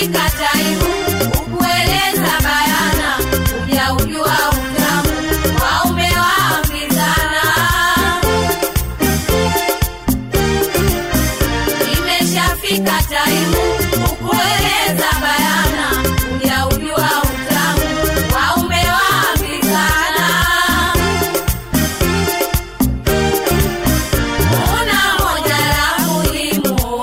Imeshafika taimu ukueleza bayana, ujaujua utamu waume waambizana. Imeshafika taimu ukueleza bayana, ujaujua utamu waume waambizana. Una moja la muhimu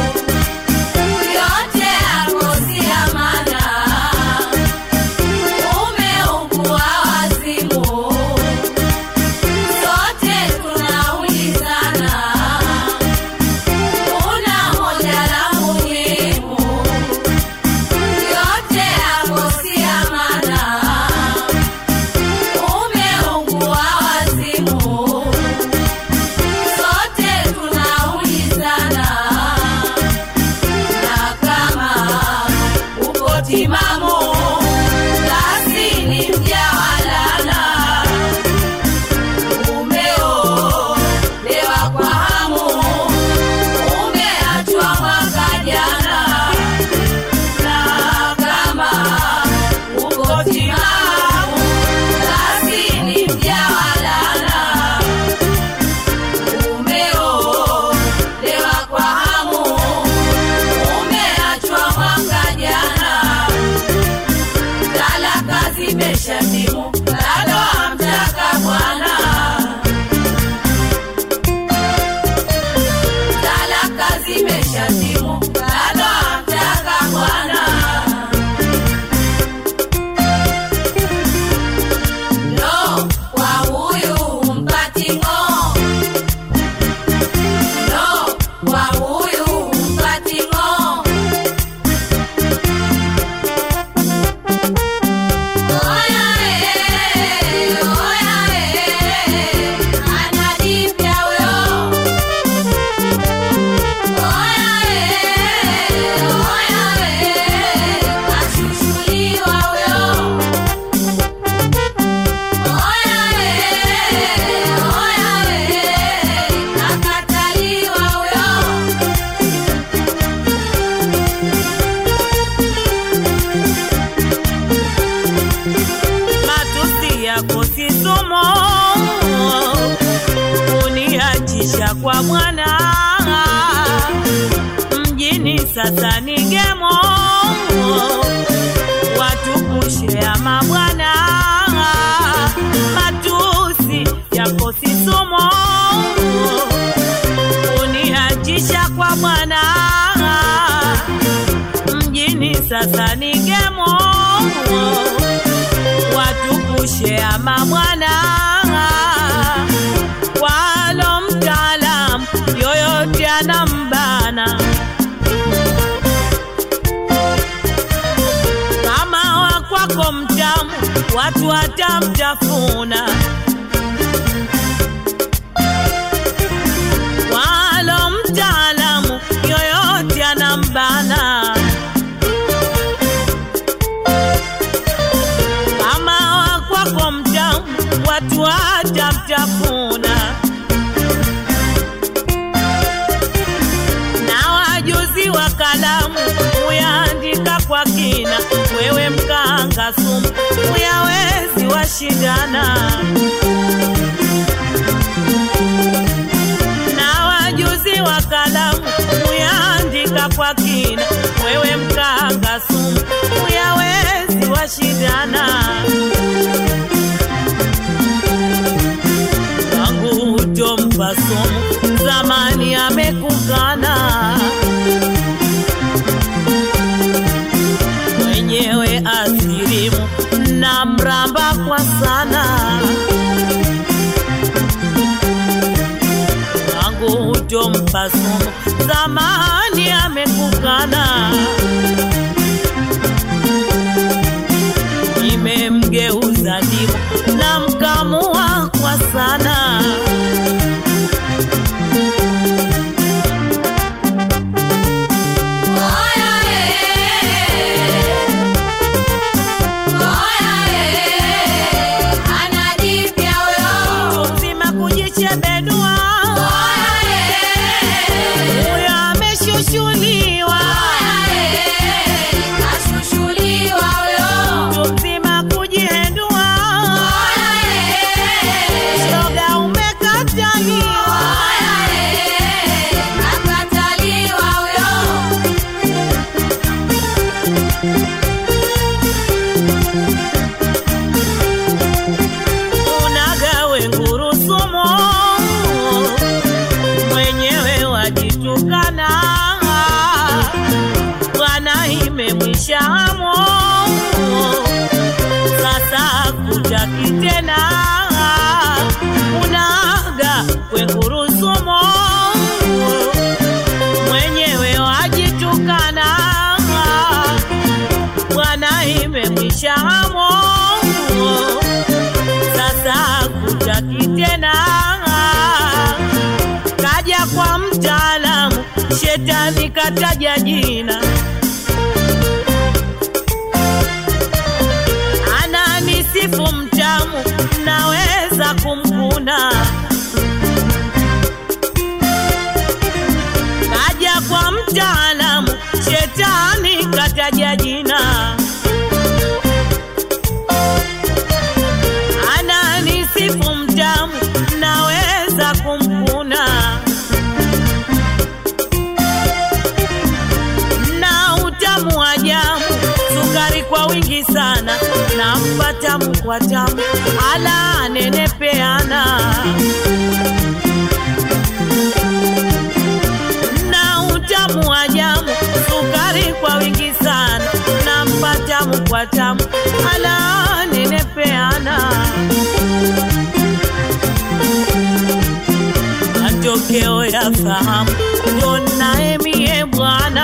yote yako si amana, umeugua wazimu, sote tunaulizana. Una moja la muhimu, yote yako si amana, umeugua wazimu, sote tunaulizana na kama uko timamu basi ni mjawalana umeolewa kwa hamu umeachwa mwaka jana na kama uko timamu basi ni mjawalana umeolewa kwa hamu umeachwa mwaka jana, talaka zimeshatimu, bado hamtaka bwana. Talaka zimeshatimu, bado hamtaka bwana. No, kwa huyu mpati ng'oo. No, kwa huyu mpati ng'oo. Oya eh, oya eh, ana jipya huyo. Oya eh, oya eh, kashushuliwa huyo. Oya eh, oya eh, kakataliwa huyo. matusi yako si somo, uniachisha kwa Bwana mjini sasa ni gemo, watukushea mabwana, matusi yako si somo, uniachisha kwa Bwana mjini sasa ni gemo watukushea mabwana walo mtaalam yoyote anambana kama wakwako mtamu watu watamtafuna walo mtaalamu yoyote anambana kama wakwako mtamu watu watamtafuna na wajuzi wa kalamu uyaandika kwa kina wewe mkanga sumu uyawezi washindana na wajuzi wa kalamu uyaandika kwa kina wewe mkanga sumu uyawezi washindana wangu utompa sumu zamani amekukana mwenyewe asirimu na mramba kwa sana wangu utompa sumu zamani amekukana nimemgeuza ndimu na mkamua kwa sana Oya eh, oya eh, ana jipya huyo. mzima kujichebedua Oya eh, huyo ameshushuliwa oya imemwisha hamo sasa kutaki tena unaga kwengurusumo mwenyewe wajitukana bwana imemwisha hamo sasa kutaki tena kaja kwa mtaalamu shetani kataja jina ananisifu mtamu naweza kumkuna kaja kwa mtaalamu shetani kataja jina ananisifu mtamu naweza kumkuna na utamu wa jamu sukari kwa wingi sana nampa tamu kwa tamu ala nenepeana na utamu wa jamu sukari kwa wingi sana nampa tamu kwa tamu ala nenepeana matokeo ya fahamu ndo naemie bwana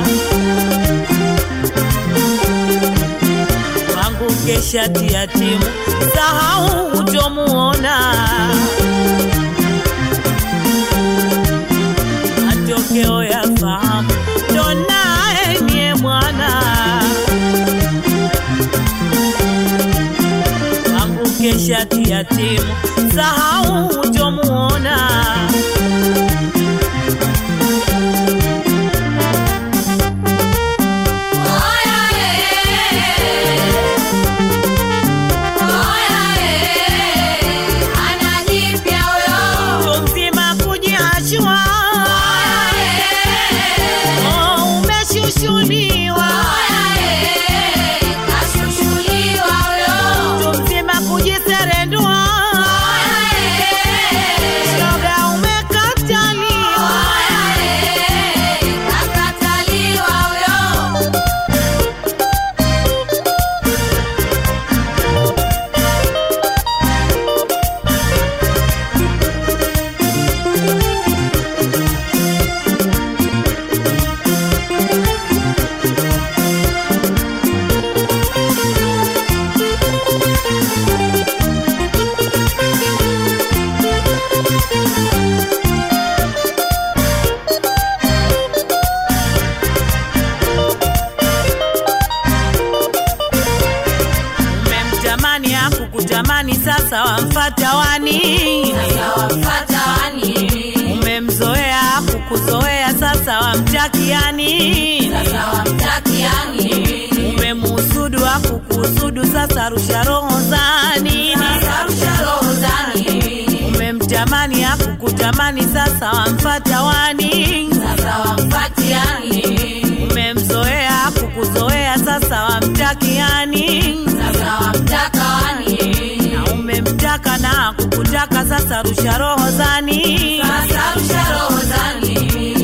wangu kesha tia timu sahau utomuona matokeo ya fahamu ndo naemie bwana wangu kesha tia timu sahau utomuona Oya Oya Anajipya huyo mzima kujiachua oh, umeshushuliwa Kashushuliwa huyo mtu mzima kujiserendua shoga umekataliwa Kakataliwa huyo umemtamani akukutamani sasa wamfata wanini Wamfata wani umemzoea akukuzoea sasa wamtakiani Sasa wamtakiani umemuhusudu akukuhusudu sasa rusha roho za nini Sarusha roho zani umemtamani akukutamani sasa wamfata wanini Sasa wamfatiani umemzoea kukuzoea sasa wamtakiani Sasa wamtaka wani na umemtaka na kukutaka sasa rusha roho zani Sasa rusha roho zani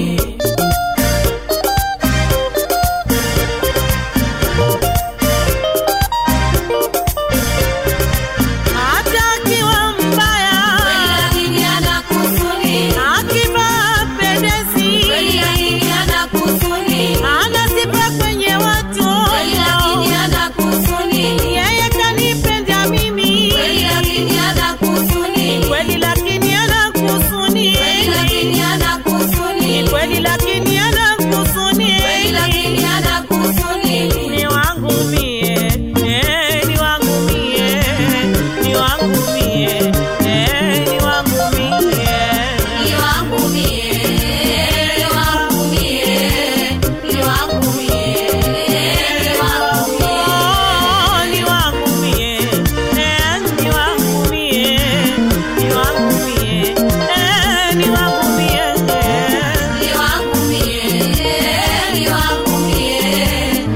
hata akiwa mbaya Lakini anakusuni akivaa pendezi Lakini anakusuni anasipa kwenye watu Lakini anakusuni yeye kanipenda mimi Lakini anakusuni kweli lakini anakusuni Lakini anakusuni kweli lakini anakusuni Lakini anakusuni ni wangu mie eh, ni wangu mie ni wangu mie eh, ni wangu mie Ni wangu mie, ni wangu mie, ni wangu mie, ni wangu mie. Oh, ni wangu mie eh, ni wangu mie ni wangu mie eh, ni wangu mie Ni wangu mie, ni wangu mie,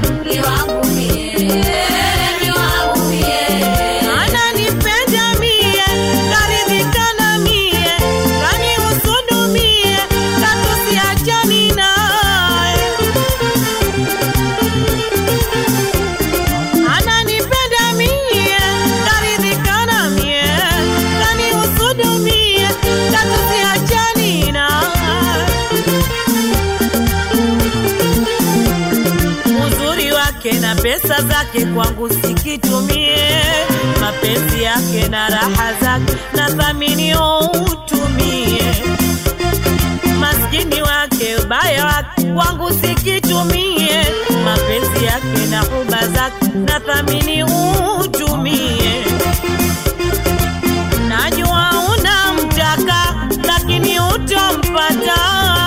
wake na pesa zake kwangu sikitumie, mapenzi yake na raha zake na thamini utumie, maskini wake ubaya wake kwangu sikitumie, mapenzi yake na huba zake na thamini utumie. Najua unamtaka lakini utompata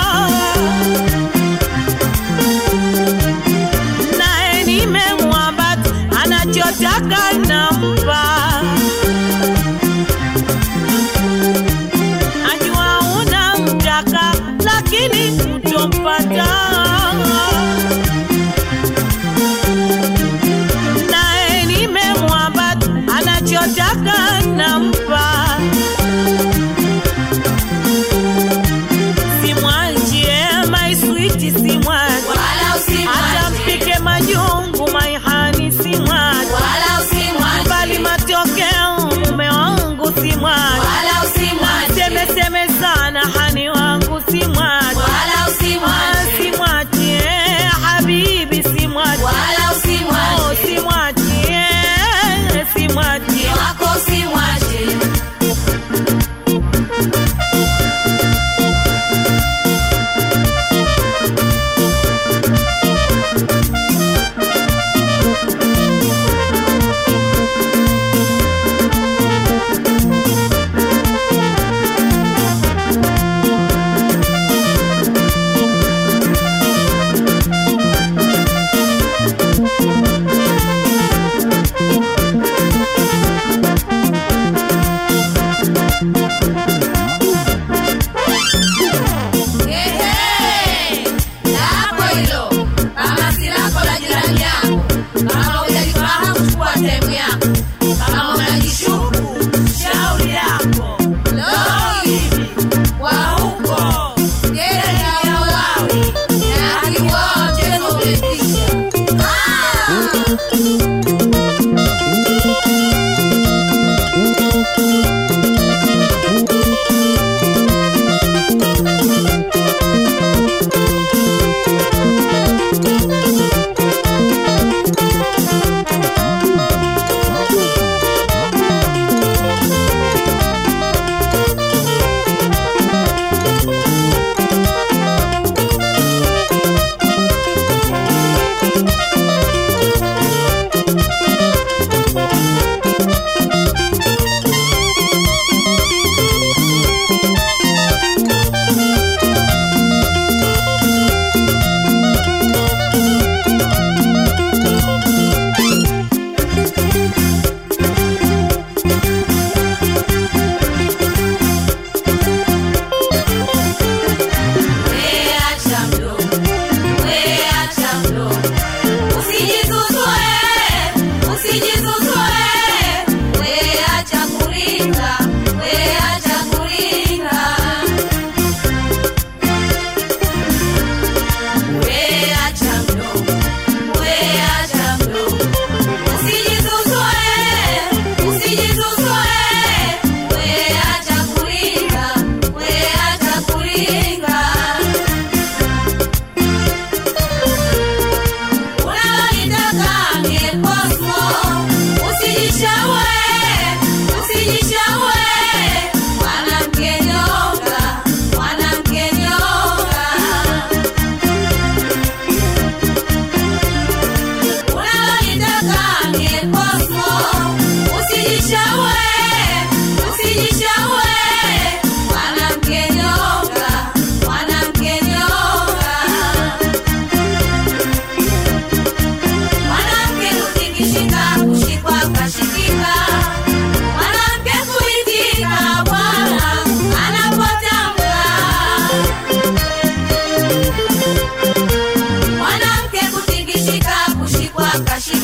naye nimemwambata, anachotaka nampa. Najua unamtaka lakini utompata, naye nimemwambata, anachotaka nampa. Simwachie my sweet, simwache wala hata usimwache, mpike majungu maihani simwache wala usimwache, bali matokeo mume wangu simwache wala usimwache, semeseme sana hani wangu simwache wala usimwache, simwache habibi simwache wala Oh, usimwache, simwache simwache wako usimwache. Ehe, lako hilo, kama si lako la jirani yako. Kama hujalifahamu chukua time yako. Kama unajishuku, shauri yako. Lori, wa huko, gere ya Malawi, na akiwa mchezo umetisha. Ah! akashika